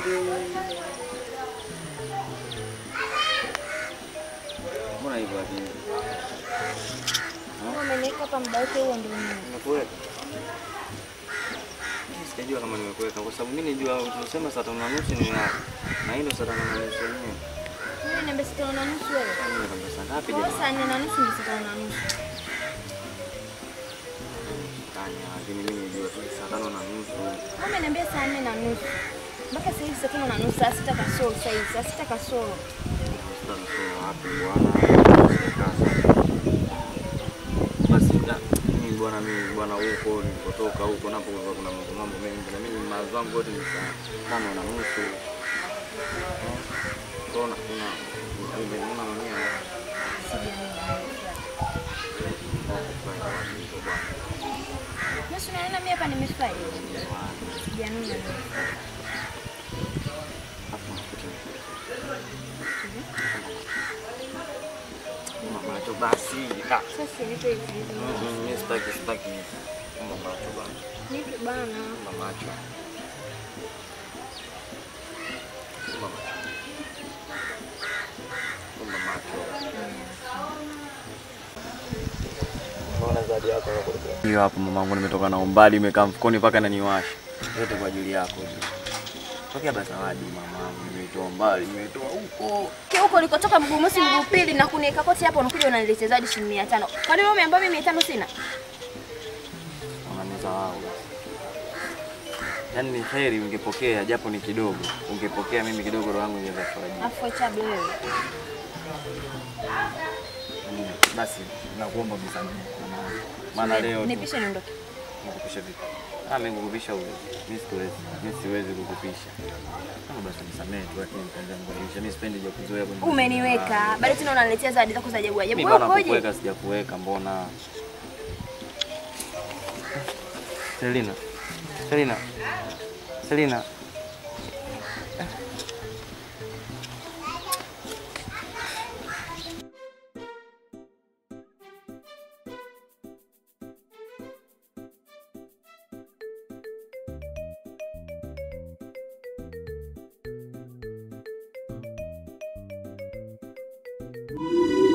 Mbona hivyo lakini? Wewe Umeniweka hapa muda wote huo ndio nini? Nimekuweka. Mimi Sijajua kama nimekuweka kwa sababu mimi nijua tunasema saa tano na nusu ni yako. Na hilo saa tano na nusu yenyewe. Wewe niambia saa tano na nusu wewe. Kwani nakwambia saa ngapi Kwa jamani? saa nne na nusu ndio saa tano na nusu. Tanya, lakini mimi nijua tu saa tano na nusu. Wewe umeniambia saa nne na nusu. Mpaka sasa hivi saa tano na nusu, saa sita kasoro sasa hivi, saa sita kasoro. Sasa nasema wapi bwana? Basi da, mimi bwana mimi bwana huko nilipotoka huko napo kulikuwa kuna mambo mambo mengi na mimi mawazo yangu yote ni saa tano na nusu. Kuna kuna nimeona mwenyewe Nusu naona mimi hapa nimefurahi. Sijanuna leo. macho basi da. Sasa nipe hivi hivi. Mm, Mimi sitaki sitaki Funga macho bwana. Nipe bana. Funga macho. Funga macho. Funga macho. Mbona zawadi yako hapo? Hiyo hapo mamangu, nimetoka na umbali, imekaa mfukoni mpaka naniwasha. Yote kwa ajili yako tu. Tokea basi zawadi mamangu, nimetoa mbali, nimetoa huko. Ki huko ulikotoka mguu mosi mguu pili na kuniweka koti hapo unakuja unaniletea zaidi shilingi 500. Kwa nini wewe umeambia mimi 500 sina? Unanizarau. Yaani ni heri ungepokea japo ni kidogo. Ungepokea mimi kidogo roho yangu ingeweza kufurahi. Afu chabu wewe. Mm, Basi nakuomba msamaha. Maana leo tu- nipishe niondoke. Nikupisha vipi? Ah, mimi kukupisha huwezi. Mimi siwezi. Mimi siwezi kukupisha. Kama basi nisamehe tu lakini nitaanza kukupisha. Mimi sipendi ya kuzoea kwenye. Umeniweka. Bado tena unaniletea zawadi zako za ajabu ajabu. Mimi Wewe bana ukoje? kukuweka sijakuweka mbona? Selina. Selina. Selina. Thank